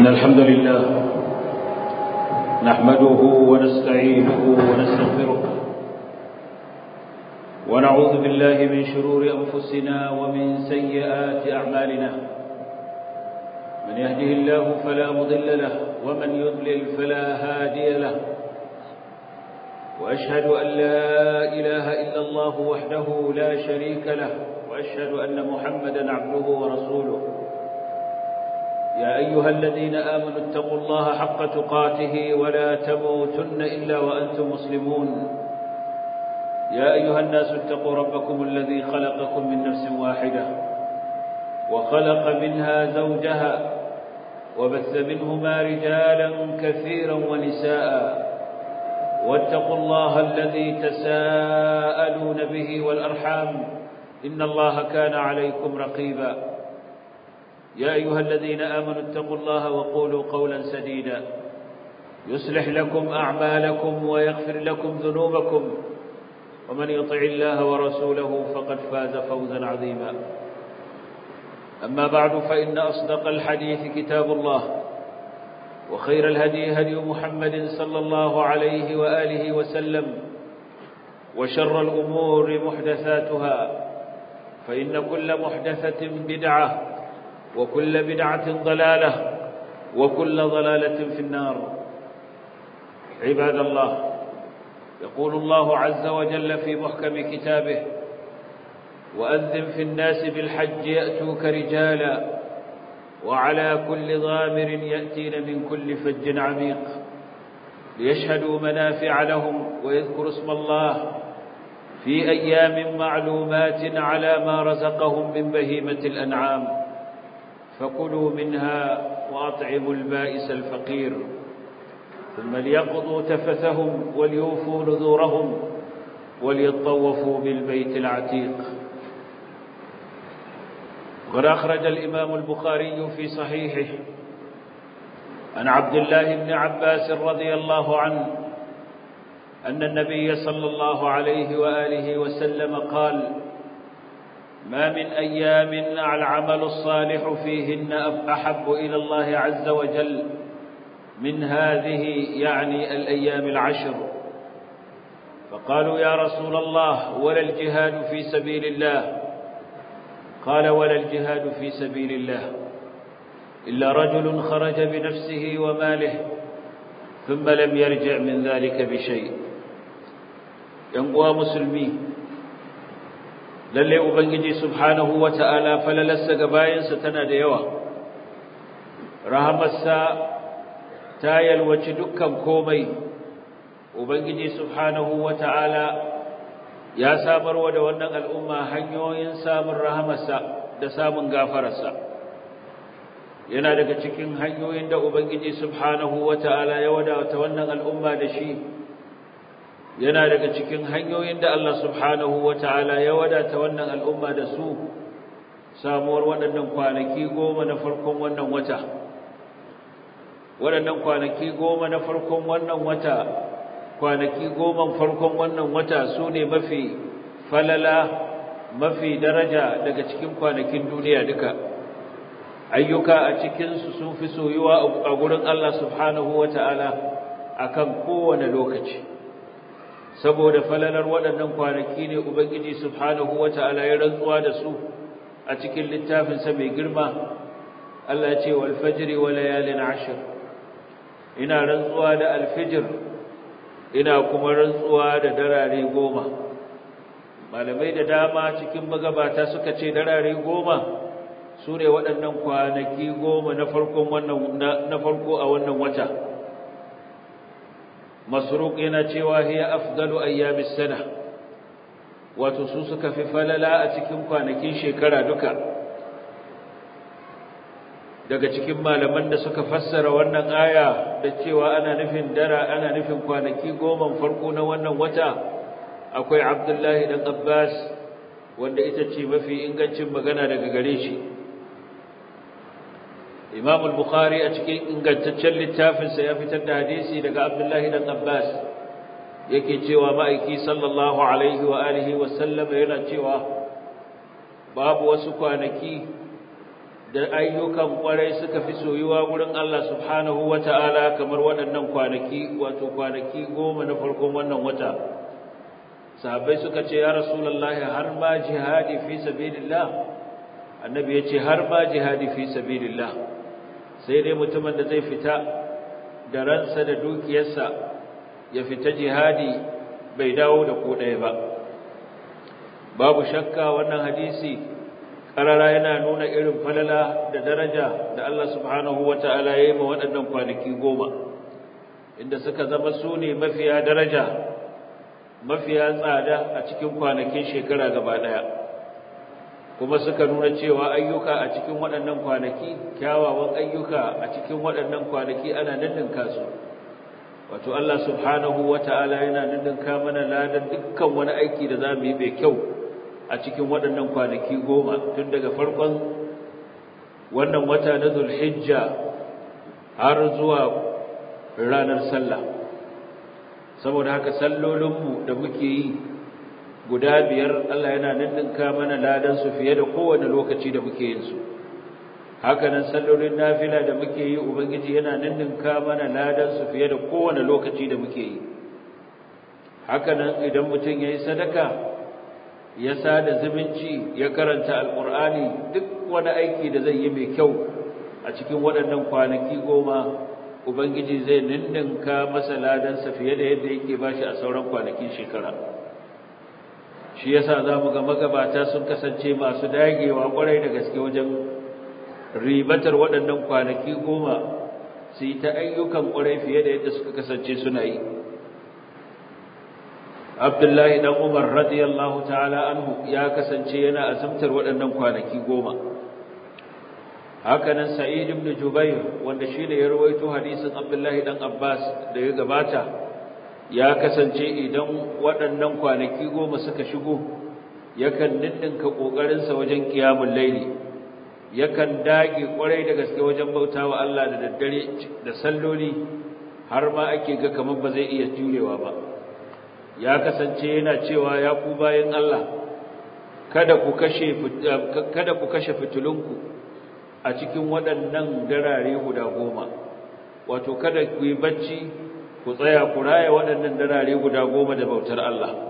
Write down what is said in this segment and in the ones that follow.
إن الحمد لله نحمده ونستعينه ونستغفره ونعوذ بالله من شرور أنفسنا ومن سيئات أعمالنا من يهده الله فلا مضل له ومن يضلل فلا هادي له وأشهد أن لا إله إلا الله وحده لا شريك له وأشهد أن محمدا عبده ورسوله يا أيها الذين آمنوا اتقوا الله حق تقاته ولا تموتن إلا وأنتم مسلمون يا أيها الناس اتقوا ربكم الذي خلقكم من نفس واحدة وخلق منها زوجها وبث منهما رجالا كثيرا ونساء واتقوا الله الذي تساءلون به والأرحام إن الله كان عليكم رقيبا يا أيها الذين آمنوا اتقوا الله وقولوا قولا سديدا يصلح لكم أعمالكم ويغفر لكم ذنوبكم ومن يطع الله ورسوله فقد فاز فوزا عظيما أما بعد فإن أصدق الحديث كتاب الله وخير الهدي هدي محمد صلى الله عليه وآله وسلم وشر الأمور محدثاتها فإن كل محدثة بدعة وكل بدعة ضلالة وكل ضلالة في النار عباد الله يقول الله عز وجل في محكم كتابه وأذن في الناس بالحج يأتوك رجالا وعلى كل ضامر يأتين من كل فج عميق ليشهدوا منافع لهم ويذكروا اسم الله في أيام معلومات على ما رزقهم من بهيمة الأنعام فكلوا منها وأطعموا البائس الفقير ثم ليقضوا تفثهم وليوفوا نذورهم وليطوفوا بالبيت العتيق وقد أخرج الإمام البخاري في صحيحه عن عبد الله بن عباس رضي الله عنه أن النبي صلى الله عليه وآله وسلم قال ما من أيام العمل الصالح فيهن أحب إلى الله عز وجل من هذه يعني الأيام العشر فقالوا يا رسول الله ولا الجهاد في سبيل الله قال ولا الجهاد في سبيل الله إلا رجل خرج بنفسه وماله ثم لم يرجع من ذلك بشيء ينقوى مسلمي lalle ubangiji subhanahu wata'ala falalarsa ga bayansa tana da yawa rahamarsa ta yalwaci dukkan komai ubangiji subhanahu wata'ala ya samarwa da wannan al'umma hanyoyin samun rahamarsa da samun gafararsa yana daga cikin hanyoyin da ubangiji subhanahu wata'ala ya wadata wannan al'umma da shi yana daga cikin hanyoyin da Allah subhanahu wata'ala ya wadata wannan al'umma da su samuwar waɗannan kwanaki goma na farkon wannan wata waɗannan kwanaki goma na farkon wannan wata kwanaki goma farkon wannan wata su ne mafi falala mafi daraja daga cikin kwanakin duniya duka ayyuka a cikinsu sun fi soyuwa a gurin Allah subhanahu wata'ala akan kowane lokaci saboda falalar waɗannan kwanaki ne ubangiji subhanahu wata'ala ya rantsuwa da su a cikin littafinsa mai girma Allah ya ce wal fajri wa layalin ashr ina rantsuwa da alfijir ina kuma rantsuwa da darare goma malamai da dama cikin magabata suka ce darare goma su ne waɗannan kwanaki goma na farkon wannan na farko a wannan wata masruq yana cewa hiya afdalu ayyamis sana wato su suka fi falala a cikin kwanakin shekara duka daga cikin malaman da suka fassara wannan aya da cewa ana nufin dara ana nufin kwanaki goma farko na wannan wata akwai Abdullahi dan Abbas wanda ita ce mafi ingancin magana daga gare shi Imam al-Bukhari a cikin ingantaccen littafinsa ya fitar da hadisi daga Abdullahi dan Abbas yake cewa ma'aiki sallallahu alaihi wa alihi wa sallam yana cewa babu wasu kwanaki da ayyukan kwarai suka fi soyuwa gurin Allah subhanahu wata'ala kamar waɗannan kwanaki wato kwanaki goma na farkon wannan wata sahabbai suka ce ya rasulullahi har ma jihadi fi sabilillah annabi ya ce har ma jihadi fi sabilillah sai dai mutumin da zai fita da ransa da dukiyarsa ya fita jihadi bai dawo da ko ɗaya ba babu shakka wannan hadisi karara yana nuna irin falala da daraja da Allah subhanahu wata'ala ya yi ma waɗannan kwanaki goma inda suka zama su ne mafiya daraja mafiya tsada a cikin kwanakin shekara gaba ɗaya kuma suka nuna cewa ayyuka a cikin waɗannan kwanaki kyawawan ayyuka a cikin waɗannan kwanaki ana ninninka su wato Allah subhanahu wata'ala yana ninninka mana ladan dukkan wani aiki da za mu yi mai kyau a cikin waɗannan kwanaki goma tun daga farkon wannan wata na zulhijja har zuwa ranar sallah saboda haka sallolinmu da muke yi guda biyar Allah yana ninninka mana ladansu fiye da kowane lokaci da muke yin su hakanan sallolin nafila da muke yi ubangiji yana ninninka mana ladansu fiye da kowane lokaci da muke yi hakanan idan mutum ya yi sadaka ya sada zumunci ya karanta alkur'ani duk wani aiki da zai yi mai kyau a cikin waɗannan kwanaki goma ubangiji zai ninninka masa ladansa fiye da yadda yake bashi a sauran kwanakin shekara shi yasa zamu ga magabata sun kasance masu dagewa kwarai da gaske wajen ribatar waɗannan kwanaki goma su yi ta ayyukan kwarai fiye da yadda suka kasance suna yi Abdullahi dan Umar radiyallahu ta'ala anhu ya kasance yana azumtar waɗannan kwanaki goma hakanan Sa'id ibn Jubair wanda shi ne ya rawaito hadisin Abdullahi dan Abbas da ya gabata ya kasance idan waɗannan kwanaki goma suka shigo yakan ninninka ƙoƙarinsa wajen ƙiyamun laili yakan dage ƙwarai da gaske wajen bautawa Allah da daddare da salloli har ma ake ga kamar ba zai iya jurewa ba ya kasance yana cewa ya ku bayan Allah kada ku kashe kada ku kashe fitulunku a cikin waɗannan darare guda goma wato kada ku yi bacci ku tsaya ku raya waɗannan darare guda goma da bautar Allah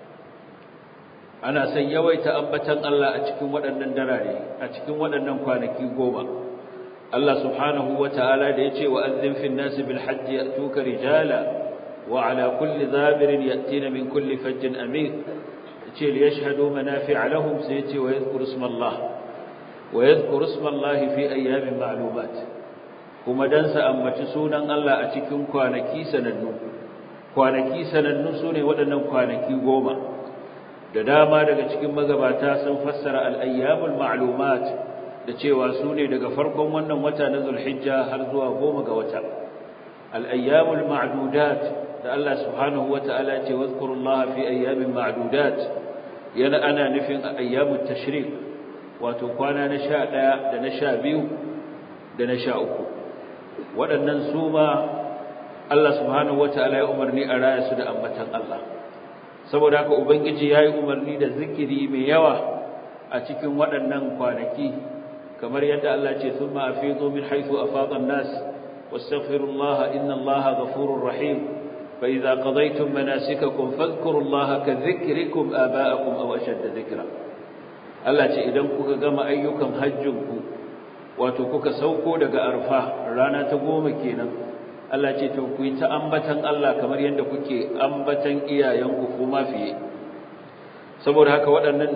ana son yawaita ambatan Allah a cikin waɗannan darare a cikin waɗannan kwanaki goma Allah subhanahu wata'ala da yace wa azzin fil nasi bil hajji yatuka rijala wa ala kulli zabirin yatina min kulli fajjin amir yace li yashhadu manafi'a lahum sai yace wa yadhkuru isma Allah wa yadhkuru isma Allah fi ayyamin ma'lumat kuma dan sa ambaci sunan Allah a cikin kwanaki sanannu kwanaki sanannu sune waɗannan kwanaki goma da dama daga cikin magabata sun fassara al-ayyamul ma'lumat da cewa sune daga farkon wannan wata na Zulhijja har zuwa goma ga wata al-ayyamul ma'dudat da Allah subhanahu wata'ala ce wazkurullaha fi ayyamin ma'dudat yana ana nufin ayyamut tashrik wato kwana na 11 da na 12 da na 13 waɗannan su ma Allah subhanahu wata'ala ya umarni a raya su da ambatan Allah saboda haka ubangiji yayi umarni da zikiri mai yawa a cikin waɗannan kwanaki kamar yadda Allah ce thumma afidu min haythu afada an-nas wastaghfirullaha innallaha ghafurur rahim fa idza qadaytum manasikakum fadhkurullaha kadhikrikum aba'akum aw ashadda dhikra Allah ce idan kuka gama ayyukan hajjinku wato kuka sauko daga arfa rana ta goma kenan Allah ce to ku yi ta ambatan Allah kamar yadda kuke ambatan iyayenku kuma fiye saboda haka waɗannan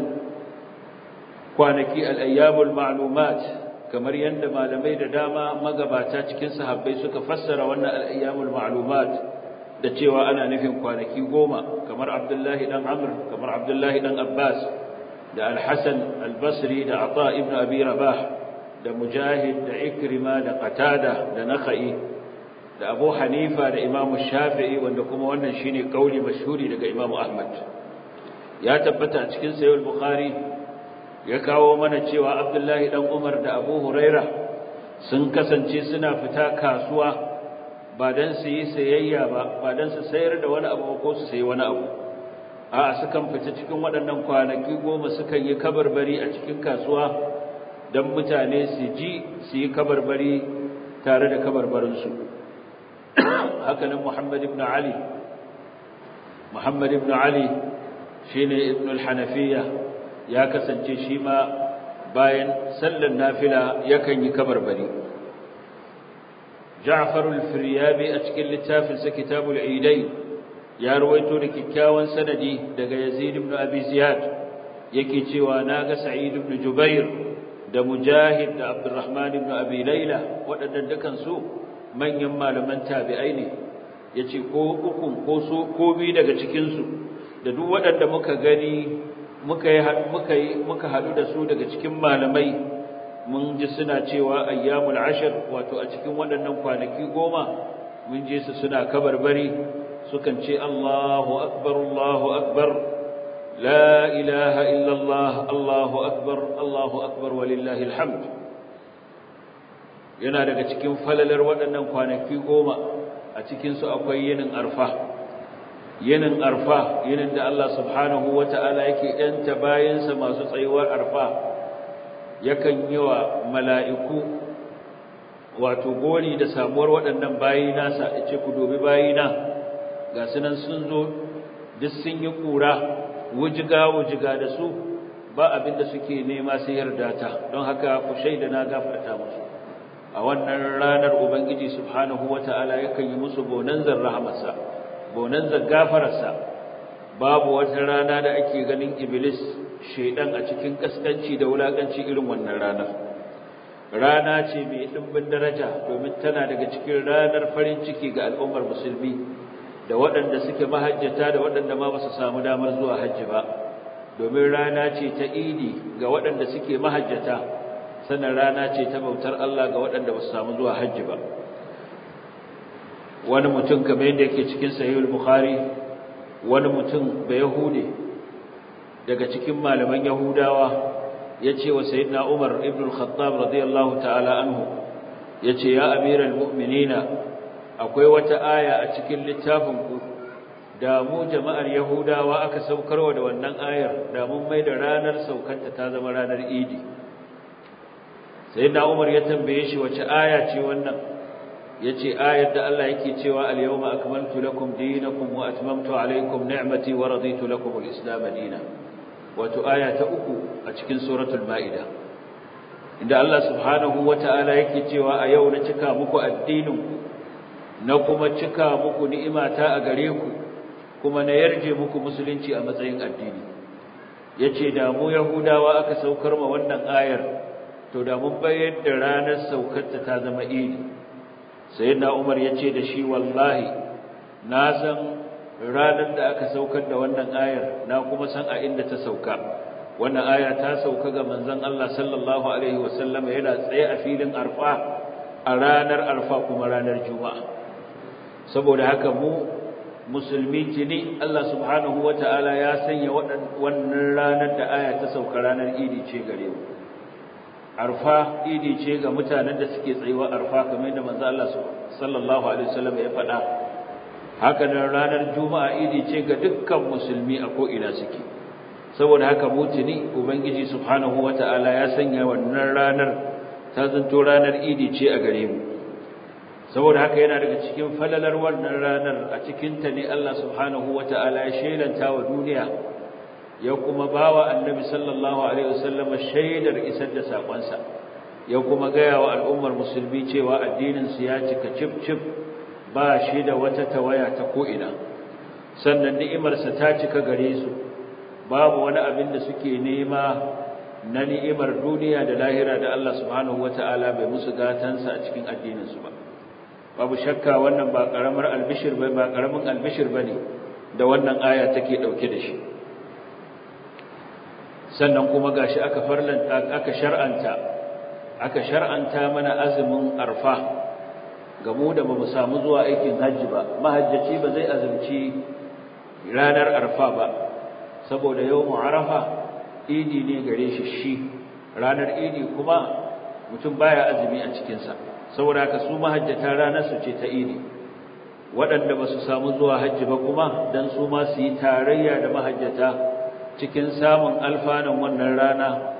kwanaki al-ayyamul ma'lumat kamar yadda malamai da dama magabata cikin sahabbai suka fassara wannan al-ayyamul ma'lumat da cewa ana nufin kwanaki goma kamar Abdullahi dan Amr kamar Abdullahi dan Abbas da Al-Hasan Al-Basri da Ata ibn Abi Rabah da Mujahid da Ikrima da Qatada da Nakhai da Abu Hanifa da Imam Shafi'i wanda kuma wannan shine kauli mashhuri daga Imam Ahmad ya tabbata a cikin Sahih Bukhari ya kawo mana cewa Abdullahi dan Umar da Abu Huraira sun kasance suna fita kasuwa ba dan su yi sayayya ba ba dan su sayar da wani abu ko su sayi wani abu a'a sukan fita cikin waɗannan kwanaki goma sukan yi kabarbari a cikin kasuwa don mutane su ji su yi kabarbari tare da kabarbarinsu hakanan muhammad ibn ali muhammad ibn ali shine ibn al-hanafiya ya kasance shi ma bayan sallar nafila yakan yi kabarbari ja'far al-firyabi a cikin littafinsa kitabul idain ya ruwaito da kikkiawan sanadi daga yazid ibn abi ziyad yake cewa naga sa'id ibn jubair da mujahid da abdurrahman ibn abi layla waɗannan dukan su manyan malaman tabi'ai ne yace ko ukun ko su ko bi daga cikin su da duk waɗanda muka gani muka yi muka yi muka hadu da su daga cikin malamai mun ji suna cewa ayyamul ashr wato a cikin waɗannan kwanaki goma mun je su suna kabarbari sukan ce Allahu akbar Allahu akbar la ilaha illa Allah Allahu akbar Allahu akbar walillahi alhamd yana daga cikin falalar waɗannan kwanaki goma a cikin su akwai yinin arfa yinin arfa yinin da Allah subhanahu wata'ala yake yanta bayansa masu tsayuwar arfa yakan yi wa mala'iku wato gori da samuwar waɗannan bayi nasa ya ce ku dobi bayina ga sunan sun zo duk sun yi ƙura wujiga-wujiga da su ba abin da suke nema sai yarda ta don haka ku shaida na gafarta musu a wannan ranar ubangiji subhanahu wata'ala yakan yi musu bonanzar rahamarsa bonanzar gafararsa babu wata rana da ake ganin iblis shedan a cikin kaskanci da wulakanci irin wannan ranar rana ce mai dimbin daraja domin tana daga cikin ranar farin ciki ga al'ummar musulmi da waɗanda suke mahajjata da waɗanda ma ba su samu damar zuwa hajji ba domin rana ce ta idi ga waɗanda suke mahajjata sannan rana ce ta bautar Allah ga waɗanda ba su samu zuwa hajji ba wani mutum kamar yadda yake cikin sahihul bukhari wani mutum da yahude daga cikin malaman yahudawa ya ce wa sayyidina umar ibn al-khattab radiyallahu ta'ala anhu ya ce ya amiral mu'minina akwai wata aya a cikin littafin ku da mu jama'ar yahudawa aka saukarwa da wannan ayar da mun mai da ranar saukanta ta zama ranar idi sayyidina umar ya tambaye shi wace aya ce wannan yace ayar da Allah yake cewa al-yawma akmaltu lakum dinakum wa atmamtu alaykum ni'mati wa raditu lakum al-islam dinan wato aya ta uku a cikin suratul maida inda Allah subhanahu wata'ala yake cewa a yau na cika muku addinin ku na kuma cika muku ni'imata a gare ku kuma na yarje muku musulunci a matsayin addini yace da mu yahudawa aka saukar ma wannan ayar to da mun bayar da ranar saukarta ta zama idi sayyidina Umar yace da shi wallahi na san ranar da aka saukar da wannan ayar na kuma san a inda ta sauka wannan aya ta sauka ga manzon Allah sallallahu alaihi wasallam yana tsaye a filin Arfa a ranar Arfa kuma ranar Juma'a saboda haka mu musulmi tuni Allah subhanahu wataala ya sanya wannan ranar da aya ta sauka ranar Idi ce gare mu arfa idi ce ga mutanen da suke tsayuwa arfa kamar yadda manzo Allah sallallahu alaihi wasallam ya faɗa haka nan ranar juma'a idi ce ga dukkan musulmi a ko ina suke saboda haka mutuni ubangiji subhanahu wataala ya sanya wannan ranar ta zanto ranar idi ce a gare mu saboda haka yana daga cikin falalar wannan ranar a cikin ta ne Allah subhanahu wataala ya shelanta wa duniya ya kuma bawa annabi sallallahu alaihi wasallam shaidar isar da sakonsa ya kuma gaya wa al'ummar musulmi cewa addinin su ya cika cif cif ba shi da wata tawaya ta ko ina sannan ni'imar sa ta cika gare su babu wani abin da suke nema na ni'imar duniya da lahira da Allah subhanahu wataala bai musu gatansa a cikin addinin su ba babu shakka wannan ba karamar albishir ba ba karamin albishir bane da wannan aya take dauke da shi sannan kuma gashi aka farlanta aka shar'anta aka shar'anta mana azumin arfa ga mu da bamu samu zuwa aikin hajji ba mahajjaci ba zai azumci ranar arfa ba saboda yawmu arafa idi ne gare shi shi ranar idi kuma mutum baya azumi a cikin sa saboda haka su mahajjata ranar su ce ta idi waɗanda ba su samu zuwa hajji ba kuma dan su ma su yi tarayya da mahajjata cikin samun alfanan wannan rana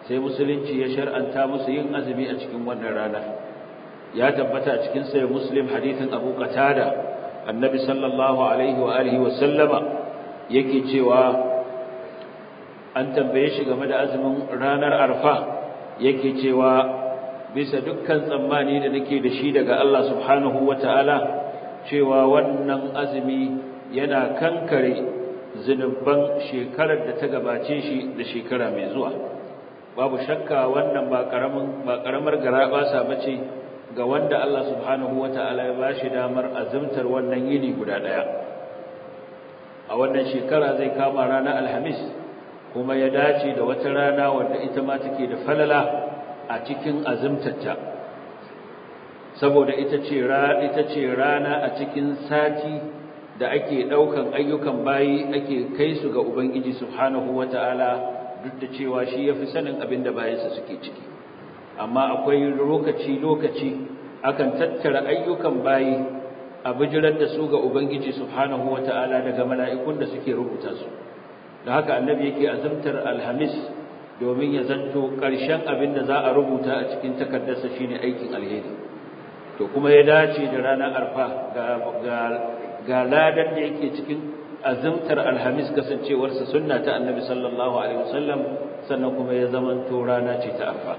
sai musulunci ya shar'anta musu yin azumi a cikin wannan rana ya tabbata a cikin sai muslim hadithin abu qatada annabi sallallahu alaihi wa alihi wa sallama yake cewa an tambaye shi game da azumin ranar arfa yake cewa bisa dukkan tsammani da nake da shi daga Allah subhanahu wata'ala cewa wannan azumi yana kankare zunuban shekarar da ta gabace shi da shekara mai zuwa babu shakka wannan ba karamin ba karamar garabasa bace ga wanda Allah subhanahu wata'ala ya bashi damar azumtar wannan yini guda daya a wannan shekara zai kama ranar alhamis kuma ya dace da wata rana wadda ita ma take da falala a cikin azumtarta saboda ita ce ita ce rana a cikin sati da ake daukan ayyukan bayi ake kai su ga ubangiji subhanahu wataala duk da cewa shi yafi sanin abin da bayansa suke ciki amma akwai lokaci lokaci akan tattara ayyukan bayi a bijirar da su ga ubangiji subhanahu wataala daga mala'ikun da suke rubuta su da haka annabi yake azumtar alhamis domin ya zanto ƙarshen abin da za a rubuta a cikin takardarsa shine aikin alheri to kuma ya dace da ranar arfa ga ladan da yake cikin azumtar alhamis kasancewarsa sunna ta annabi sallallahu alaihi wasallam sannan kuma ya zamanto rana ce ta arfa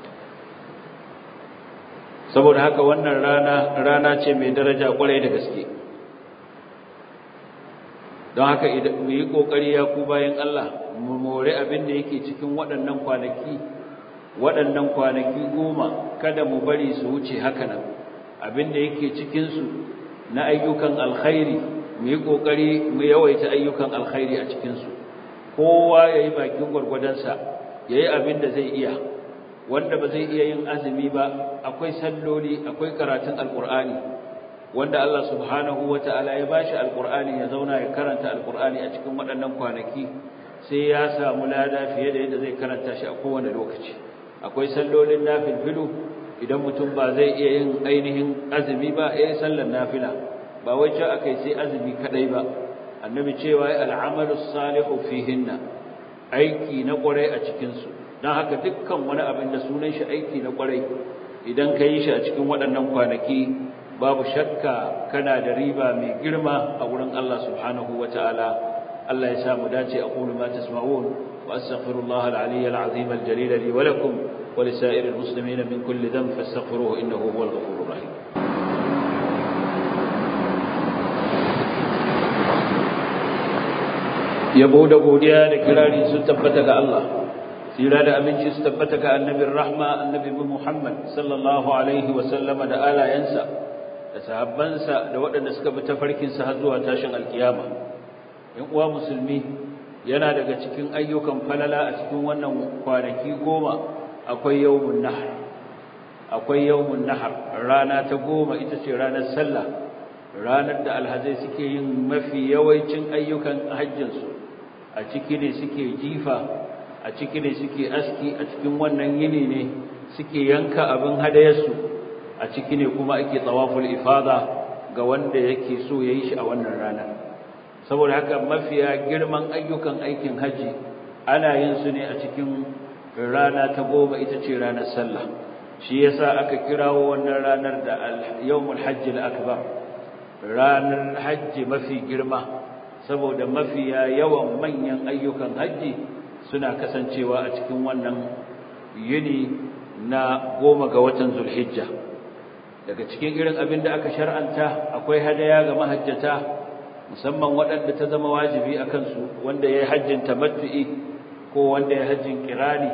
saboda haka wannan rana rana ce mai daraja kwarai da gaske don haka mu yi ƙoƙari ya ku bayan Allah mu more abin da yake cikin waɗannan kwanaki waɗannan kwanaki goma kada mu bari su wuce haka nan abin da yake cikinsu na ayyukan alkhairi mu yi ƙoƙari mu yawaita ayyukan alkhairi a cikinsu kowa ya yi bakin gwargwadonsa ya yi abin da zai iya wanda ba zai iya yin azumi ba akwai salloli akwai karatun alƙur'ani wanda Allah subhanahu wata'ala ya bashi alqur'ani ya zauna ya karanta alqur'ani a cikin waɗannan kwanaki sai ya samu lada fiye da yadda zai karanta shi a kowane lokaci akwai sallolin nafilfilu idan mutum ba zai iya yin ainihin azumi ba eh sallar nafila ba wai ce akai sai azumi kadai ba annabi cewa al'amalu salihu fihinna aiki na kwarai a cikin su dan haka dukkan wani abin da sunan shi aiki na kwarai idan ka yi shi a cikin waɗannan kwanaki babu shakka kana da riba mai girma a wurin Allah subhanahu wataala Allah ya samu dace aqulu ma tasma'un wa astaghfirullaha al-aliyya al-azim al-jalil li wa lakum wa li sa'iril muslimin min kulli dhanb fastaghfiruhu innahu huwal ghafurur rahim yabo da godiya da kirari sun tabbata ga Allah tsira da aminci su tabbata ga annabin rahma annabi Muhammad sallallahu alaihi wa sallama da alayansa da sahabbansa da waɗanda suka bi tafarkinsa har zuwa tashin alkiyama in uwa musulmi yana daga cikin ayyukan falala a cikin wannan kwanaki goma akwai yawmun nahar akwai yawmun nahar rana ta goma ita ce ranar sallah ranar da alhazai suke yin mafi yawancin ayyukan hajjinsu a ciki ne suke jifa a ciki ne suke aski a cikin wannan yini ne suke yanka abin hadayarsu a ciki ne kuma ake tsawaful ifada ga wanda yake so yayi shi a wannan rana saboda haka mafiya girman ayyukan aikin haji ana yin su ne a cikin rana ta goma ita ce ranar sallah shi yasa aka kirawo wannan ranar da yawmul hajji al-akbar ranar hajji mafi girma saboda mafiya yawan manyan ayyukan haji suna kasancewa a cikin wannan yini na goma ga watan zulhijja daga cikin irin abin da aka shar'anta akwai hadaya ga mahajjata musamman waɗanda ta zama wajibi a kansu wanda ya yi hajjin tamattu'i ko wanda ya hajjin kirani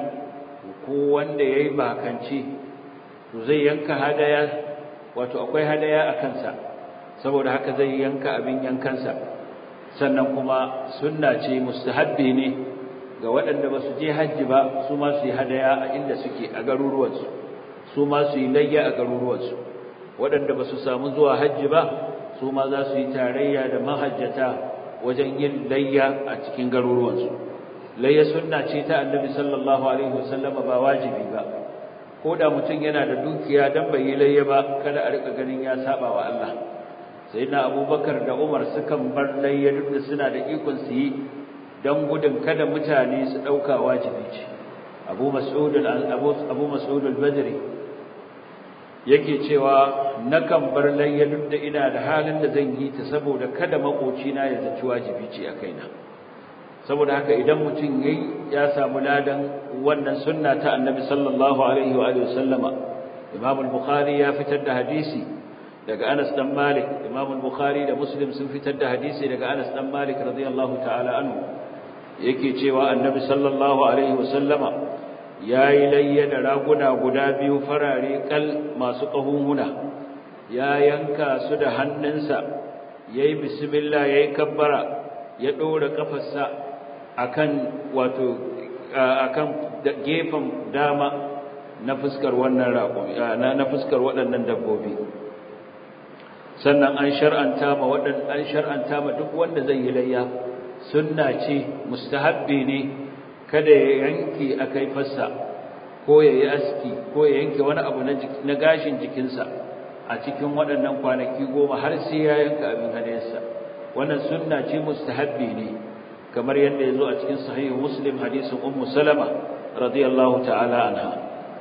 ko wanda ya yi bakanci to zai yanka hadaya wato akwai hadaya a kansa saboda haka zai yanka abin yankansa sannan kuma sunna ce mustahabbi ne ga waɗanda ba su je hajji ba su ma su yi hadaya a inda suke a garuruwansu su ma su yi layya a garuruwansu waɗanda ba su samu zuwa hajji ba su ma za su yi tarayya da mahajjata wajen yin layya a cikin garuruwansu layya sunna ce ta annabi sallallahu alaihi wasallam ba wajibi ba ko da mutum yana da dukiya dan bai yi layya ba kada a rika ganin ya saba wa Allah sayyidina abubakar da umar sukan bar layya duk da suna da ikon su yi dan gudun kada mutane su dauka wajibi ce abu mas'ud abu mas'ud al-badri yake cewa nakan bar layya duk da ina da halin da zan yi ta saboda kada makocina ya zaci wajibi ce a kaina saboda haka idan mutum yayi ya samu ladan wannan sunna ta annabi sallallahu alaihi wa alihi wasallama imam al-bukhari ya fitar da hadisi daga Anas dan Malik imam al-bukhari da muslim sun fitar da hadisi daga Anas dan Malik radiyallahu ta'ala anhu yake cewa annabi sallallahu alaihi wasallama yayi layya da raguna guda biyu farare kal masu kahunhuna ya yanka su da hannunsa yayi bismillah yayi kabbara ya dora kafarsa akan wato akan gefen dama na fuskar wannan raƙumi na fuskar waɗannan dabbobi sannan an shar'anta ma waɗannan an shar'anta ma duk wanda zai yi layya sunna ce mustahabbi ne kada ya yanke akai fassa ko ya yi aski ko ya yanke wani abu na gashin jikinsa a cikin waɗannan kwanaki goma har sai ya yanka abin hadayarsa wannan sunna ce mustahabbi ne kamar yadda ya zo a cikin sahihu muslim hadisin ummu salama radiyallahu ta'ala anha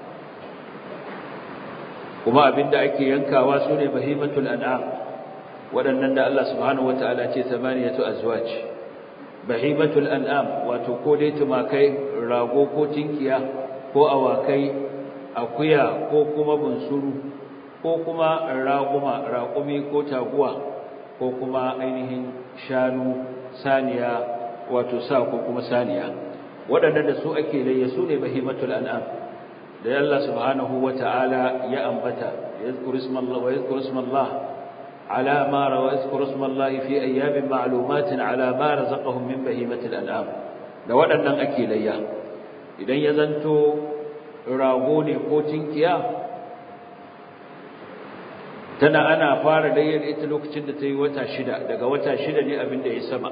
kuma abinda ake yankawa su ne bahimatul an'am waɗannan da Allah subhanahu wataala ce samaniyatu azwaj bahimatul an'am wato ko dai tumakai rago ko tinkiya ko awakai akuya ko kuma bunsuru ko kuma raguma raƙumi ko taguwa ko kuma ainihin shanu saniya wato sa ko kuma saniya waɗanda da su ake layya su ne bahimatul an'am da Allah subhanahu wata'ala ya ambata yazkuru ismallah wa yazkuru ismallah ala ma rawa yazkuru ismallah fi ayyamin ma'lumatin ala ma razaqahum min bahimatil an'am da waɗannan ake layya idan ya zanto rago ne ko tinkiya tana ana fara layyar ita lokacin da ta yi wata shida daga wata shida ne abin da ya sama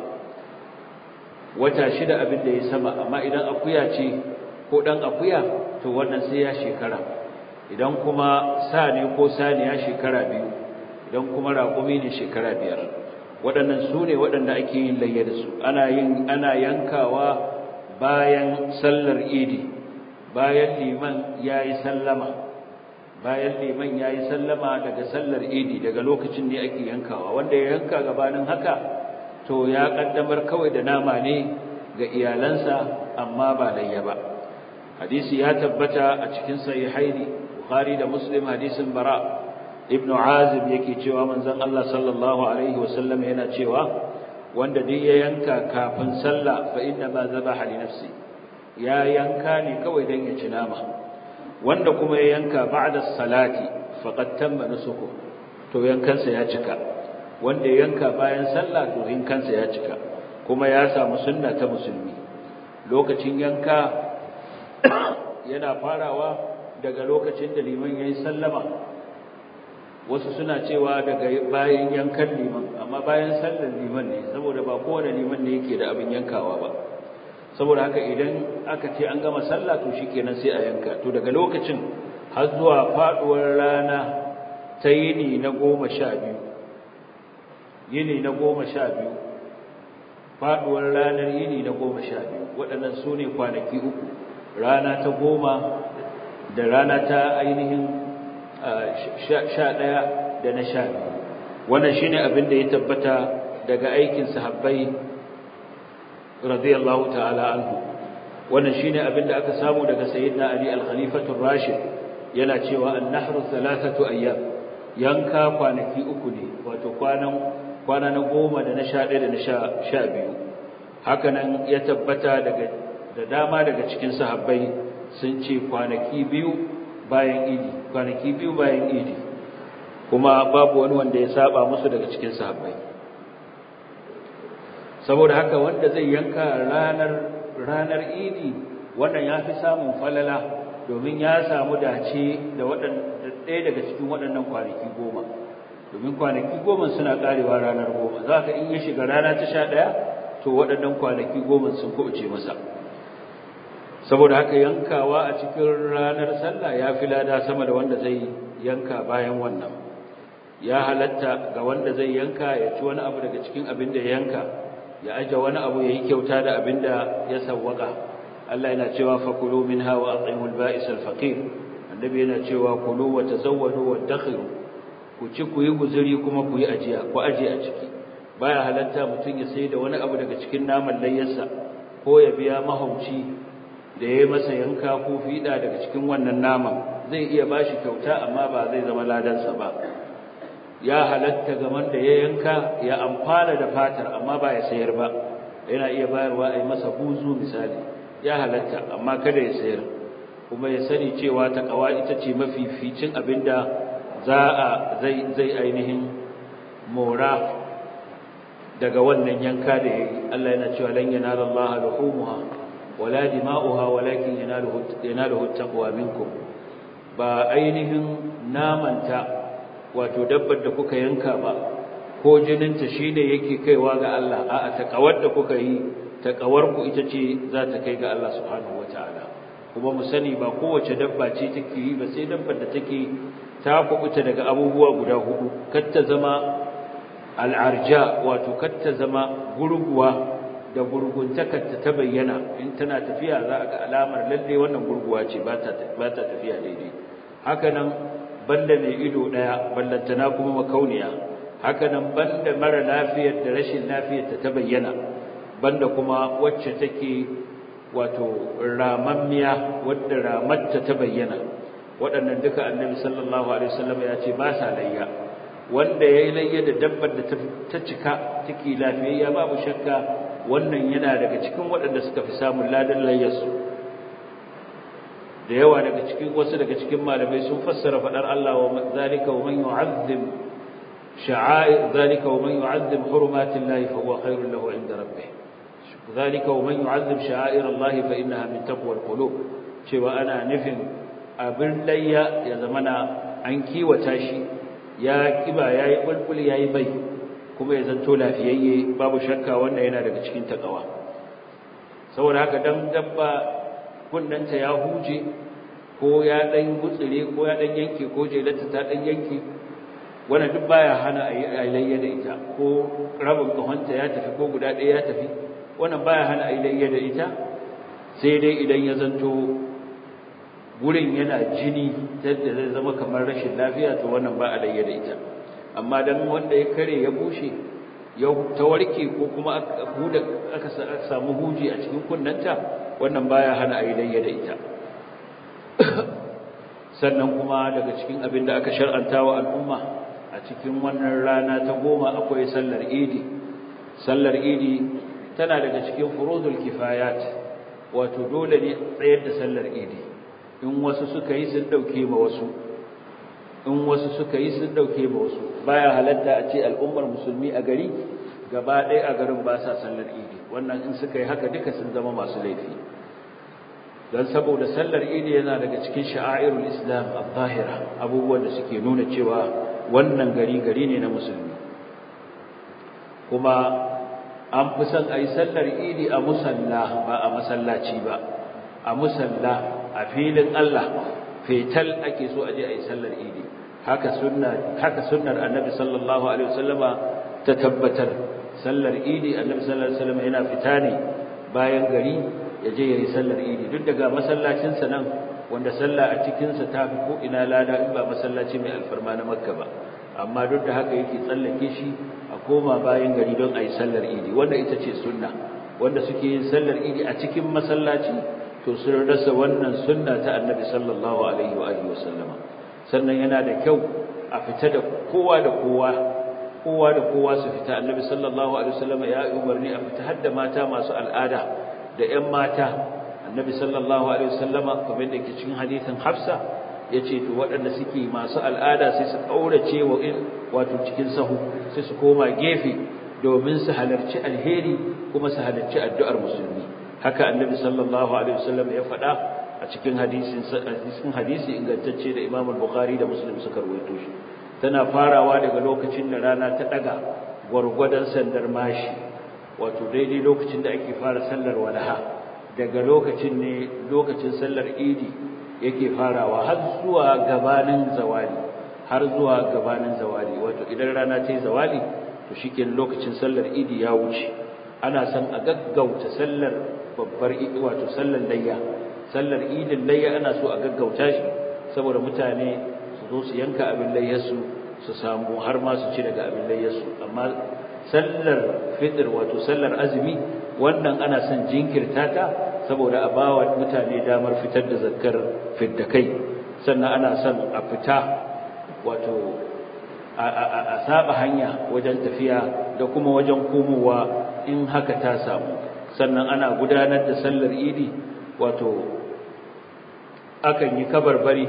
wata shida abin da ya sama amma idan akuya ce ko dan akuya to wannan sai ya shekara idan kuma sa ne ko saniya shekara biyu idan kuma raƙumi ne shekara biyar waɗannan su ne waɗanda ake yin layya da su ana yin ana yankawa bayan sallar idi bayan liman yayi sallama bayan liman yayi sallama daga sallar idi daga lokacin ne ake yankawa wanda ya yanka gabanin haka to ya kaddamar kawai da nama ne ga iyalansa amma ba layya ba hadisi ya tabbata a cikin sahihaini bukhari da muslim hadisin bara ibn azib yake cewa manzon Allah sallallahu alaihi wasallam yana cewa wanda duk ya yanka kafin sallah fa inna ma zabaha li nafsi ya yanka ne kawai dan ya ci nama wanda kuma ya yanka ba'da salati faqad tamma nusuku to yankansa ya cika wanda ya yanka bayan sallah to yankansa ya cika kuma ya samu sunna ta musulmi lokacin yanka yana farawa daga lokacin da liman yayi sallama wasu suna cewa daga bayan yankan liman amma bayan sallar liman ne saboda ba kowane liman ne yake da abin yankawa ba saboda haka idan aka ce an gama sallah to shikenan sai a yanka to daga lokacin har zuwa faduwar rana ta yini na goma sha biyu yini na goma sha biyu faduwar ranar yini na goma sha biyu waɗannan su ne kwanaki uku rana ta goma da rana ta ainihin sha ɗaya da na sha biyu wannan shi ne abin da ya tabbata daga aikin sahabbai radiyallahu ta'ala anhu wannan shi ne abin da aka samu daga sayyidina ali al-khalifatul rashid yana cewa an-nahru thalathatu ayyam yanka kwanaki uku ne wato kwanan kwana na goma da na sha ɗaya da na sha biyu hakanan ya tabbata daga da dama daga cikin sahabbai sun ce kwanaki biyu bayan idi kwanaki biyu bayan idi kuma babu wani wanda ya saba musu daga cikin sahabbai saboda haka wanda zai yanka ranar ranar idi wannan ya fi samun falala domin ya samu dace da ɗaya daga cikin waɗannan kwanaki goma domin kwanaki goma suna ƙarewa ranar goma za ka in ya shiga rana ta sha ɗaya to waɗannan kwanaki goma sun kuɓuce masa saboda haka yankawa a cikin ranar sallah ya fi lada sama da wanda zai yanka bayan wannan ya halatta ga wanda zai yanka ya ci wani abu daga cikin abin da ya yanka ya aje wani abu ya yi kyauta da abin da ya sawwaka Allah yana cewa fakulu minha wa at'imul ba'is al-faqir annabi yana cewa kulu wa tazawwadu wa dakhiru ku ci ku yi guzuri kuma ku yi ajiya ku aje a ciki baya halatta mutun ya sai da wani abu daga cikin naman layyarsa ko ya biya mahauci da yayi masa yanka ko fida daga cikin wannan naman zai iya bashi kyauta amma ba zai zama ladansa ba ya halatta ga wanda ya yanka ya amfana da fatar amma ba ya sayar ba yana iya bayarwa a yi masa buzu misali ya halatta amma kada ya sayar kuma ya sani cewa ta kawa ita ce mafificin abinda za a zai zai ainihin mora daga wannan yanka da yayi Allah yana cewa lan yanala Allah luhumha wala dima'uha walakin yanaluhu yanaluhu taqwa minkum ba ainihin namanta wato dabbar da kuka yanka ba ko jininta shine yake kaiwa ga Allah a'a takawar da kuka yi takawar ku ita ce za ta kai ga Allah subhanahu wataala kuma mu sani ba kowace dabba ce take yi ba sai dabbar da take ta kubuta daga abubuwa guda hudu kar ta zama al'arja wato kar ta zama gurguwa da gurguntakarta ta bayyana in tana tafiya za a ga alamar lalle wannan gurguwa ce ba ta tafiya daidai haka nan banda mai ido daya ballantana kuma makauniya haka nan banda mara lafiyar da rashin lafiyar ta bayyana banda kuma wacce take wato ramammiya wadda ramarta ta bayyana waɗannan duka annabi sallallahu alaihi wasallam ya ce ba sa layya wanda yayi layya da dabbar da ta cika take lafiyayya babu shakka wannan yana daga cikin waɗanda suka fi samun ladan layyarsu da yawa daga cikin wasu daga cikin malamai sun fassara fadar Allah wa zalika wa man yu'azzim sha'air zalika wa man yu'azzim hurumatillahi fa huwa khairul lahu 'inda rabbih zalika wa man yu'azzim sha'air Allah fa innaha min taqwal qulub cewa ana nufin abin layya ya zamana an kiwata shi ya kiba yayi bulbul yayi bai kuma ya zanto lafiyayye babu shakka wanda yana daga cikin takawa saboda haka dan dabba kunnanta ya huje ko ya dan gutsire ko ya dan yanke ko jelata ta dan yanke wannan duk baya hana a layya da ita ko rabin kahonta ya tafi ko guda ɗaya ya tafi wannan baya hana a layya da ita sai dai idan ya zanto gurin yana jini yadda zai zama kamar rashin lafiya to wannan ba a layya da ita amma dan wanda ya kare ya bushe ya tawarke ko kuma aka samu huji a cikin kunnanta wannan baya hana ayi layya da ita sannan kuma daga cikin abin da aka shar'anta wa al'umma a cikin wannan rana ta goma akwai sallar idi sallar idi tana daga cikin furudul kifayat wato dole ne tsayar da sallar idi in wasu suka yi sun dauke ma wasu in wasu suka yi sun dauke ma wasu baya halatta a ce al'ummar musulmi a gari gaba ɗaya a garin ba sa sallar idi wannan in suka yi haka duka sun zama masu laifi don saboda sallar idi yana daga cikin sha'airul islam al-zahira abubuwan da suke nuna cewa wannan gari gari ne na musulmi kuma an fi son a yi sallar idi a musalla ba a masallaci ba a musalla a filin Allah fetal ake so a je a yi sallar idi haka sunna haka sunnar annabi sallallahu alaihi wasallama ta tabbatar sallar idi annabi sallallahu alaihi wasallama yana fita ne bayan gari ya je ya yi sallar idi duk daga masallacinsa nan wanda sallah a cikinsa ta fi ko ina lada in ba masallaci mai alfarma na makka ba amma duk da haka yake tsallake shi a koma bayan gari don a yi sallar idi wanda ita ce sunna wanda suke yin sallar idi a cikin masallaci to sun rasa wannan sunna ta annabi sallallahu alaihi wa alihi wasallama sannan yana da kyau a fita da kowa da kowa kowa da kowa su fita annabi sallallahu alaihi wasallama ya umarni a fita har da mata masu al'ada da ƴan mata annabi sallallahu alaihi wasallama kamar da ke cikin hadisin Hafsa yace to waɗanda suke masu al'ada sai su kaurace wa wato cikin sahu sai su koma gefe domin su halarci alheri kuma su halarci addu'ar musulmi haka annabi sallallahu alaihi wasallam ya faɗa a cikin hadisin cikin hadisi ingantacce da Imam al-Bukhari da Muslim suka rawaito shi tana farawa daga lokacin da rana ta daga gwargwadon sandar mashi wato daidai lokacin da ake fara sallar walaha daga lokacin ne lokacin sallar idi yake farawa har zuwa gabanin zawali har zuwa gabanin zawali wato idan rana ta yi zawali to shikenan lokacin sallar idi ya wuce ana son a gaggauta sallar babbar idi wato sallar layya sallar idin layya ana so a gaggauta shi saboda mutane su zo su yanka abin layyarsu su samu har ma su ci daga abin layyarsu amma sallar fitr wato sallar azumi wannan ana son jinkirta ta saboda a bawa mutane damar fitar da zakkar fiddakai sannan ana son a fita wato a saba hanya wajen tafiya da kuma wajen komowa in haka ta samu sannan ana gudanar da sallar idi wato akan yi kabarbari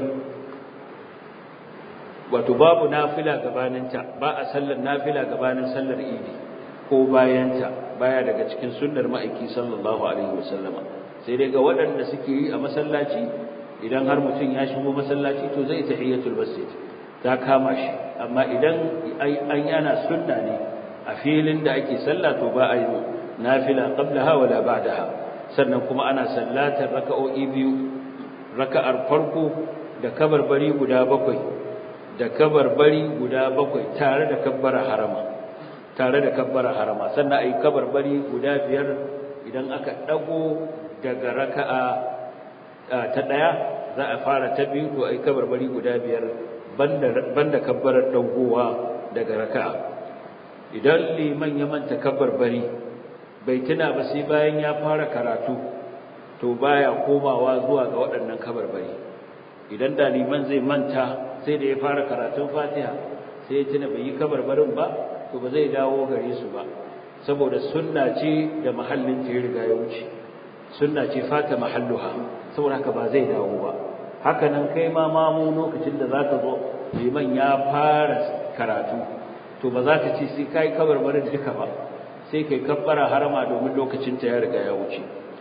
wato babu nafila gabaninta ba a sallar nafila gabanin sallar idi ko bayanta baya daga cikin sunnar ma'aiki sallallahu alaihi wasallama sai dai ga waɗanda suke yi a masallaci idan har mutum ya shigo masallaci to zai tahiyatul masjid ta kama shi amma idan an yana sunna ne a filin da ake sallah to ba a yi nafila qablaha wala ba'daha sannan kuma ana sallatar raka'o'i biyu raka'ar farko da kabarbari guda bakwai da kabarbari guda bakwai tare da kabbara harama tare da kabbara harama sannan ayi kabarbari guda biyar idan aka dago daga raka'a ta daya za a fara ta biyu to ayi kabarbari guda biyar banda banda kabbarar dagowa daga raka'a idan liman ya manta kabarbari bai tuna ba sai bayan ya fara karatu to baya komawa zuwa ga waɗannan kabarbari idan da liman zai manta sai da ya fara karatun Fatiha sai ya tuna bai yi kabarbarin ba to ba zai dawo gare su ba saboda sunna ce da mahallin ta ya riga ya wuce sunna ce fata mahalluha saboda haka ba zai dawo ba haka nan kai ma mamu lokacin da zaka zo liman ya fara karatu to ba za ka ce sai kai kabarbarin duka ba sai kai kabbara harama domin lokacin ta ya riga ya wuce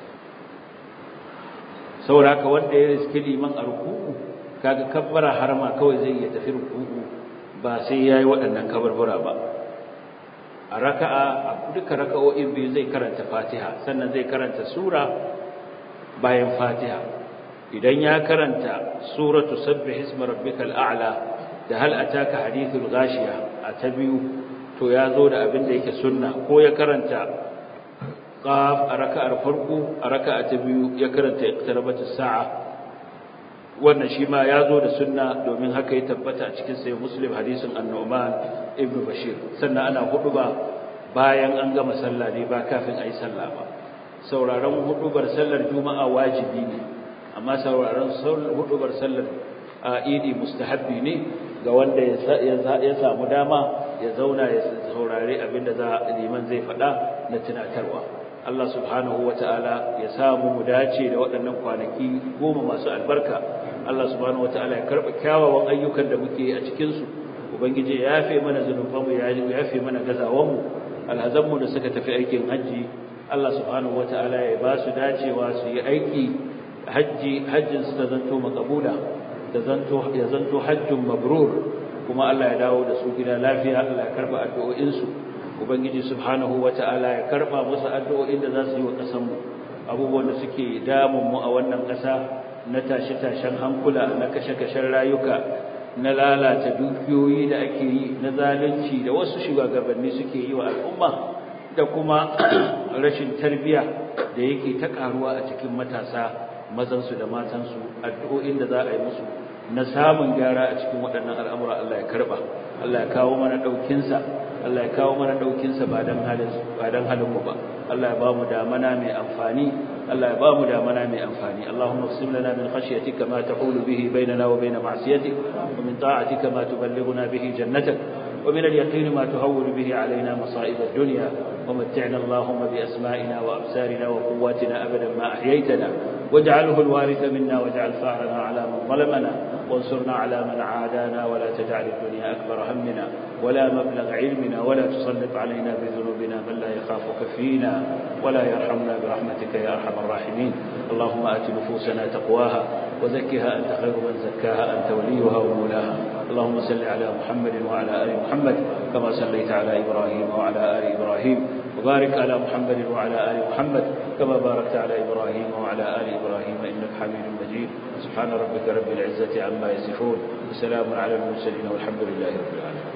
saboda haka wanda ya riski liman a ruku'u kaga kabbara harama kawai zai iya tafi ruku'u ba sai yayi waɗannan kabarbura ba a raka'a a duka raka'o'in biyu zai karanta Fatiha sannan zai karanta sura bayan Fatiha idan ya karanta suratu sabbih isma rabbikal a'la da hal ataka hadithul ghashiya a ta biyu to ya zo da abin da yake sunna ko ya karanta qaf a raka'ar farko a raka'a ta biyu ya karanta iqtarabatis sa'a wannan shi ma ya zo da sunna domin haka ya tabbata a cikin sai muslim hadisin annu'man ibnu bashir sannan ana huduba bayan an gama sallah ne ba kafin ayi sallah ba sauraron hudubar sallar juma'a wajibi ne amma sauraron hudubar sallar idi mustahabbi ne ga wanda ya samu dama ya zauna ya saurare abinda za liman zai faɗa na tunatarwa Allah subhanahu ta'ala ya samu mu dace da waɗannan kwanaki goma masu albarka Allah subhanahu ta'ala ya karɓa kyawawan ayyukan da muke a cikin su ubangiji ya yafe mana zunubanmu ya yafe mana gazawanmu alhazanmu da suka tafi aikin hajji Allah subhanahu ta'ala ya ba su dacewa su yi aiki hajji hajjin su ta zanto makabula da zanto ya zanto hajjun mabrur kuma Allah ya dawo da su gida lafiya Allah ya karɓa addu'o'in su ubangiji subhanahu wata'ala ya karba musu addu'o'in da za su yi wa ƙasarmu abubuwan da suke damun mu a wannan ƙasa na tashe-tashen hankula na kashe-kashen rayuka na lalata dukiyoyi da ake yi na zalunci da wasu shugabanni suke yi wa al'umma da kuma rashin tarbiya da yake ta karuwa a cikin matasa mazansu da matansu addu'o'in da za a yi musu na samun gyara a cikin waɗannan al'amura Allah ya karba Allah ya kawo mana ɗaukinsa Allah ya kawo mana ɗaukinsa ba don halin ba don halin mu ba Allah ya ba mu damana mai amfani Allah ya ba mu damana mai amfani Allahumma qsim lana min khashyatika ma tahulu bihi bainana wa bain ma'siyatik wa min ta'atika ma tuballighuna bihi jannatak ومن اليقين ما تهون به علينا مصائب الدنيا ومتعنا اللهم بأسمائنا وأبصارنا وقواتنا أبدا ما أحييتنا واجعله الوارث منا واجعل ثارنا على من ظلمنا وانصرنا على من عادانا ولا تجعل الدنيا أكبر همنا ولا مبلغ علمنا ولا تسلط علينا بذنوبنا من لا يخافك فينا ولا يرحمنا برحمتك يا أرحم الراحمين اللهم آت نفوسنا تقواها وزكها أنت خير من زكاها أنت وليها ومولاها اللهم صل على محمد وعلى آل محمد كما صليت على إبراهيم وعلى آل إبراهيم وبارك على محمد وعلى آل محمد كما باركت على إبراهيم وعلى آل إبراهيم إنك حميد مجيد سبحان ربك رب العزة عما يصفون وسلام على المرسلين والحمد لله رب العالمين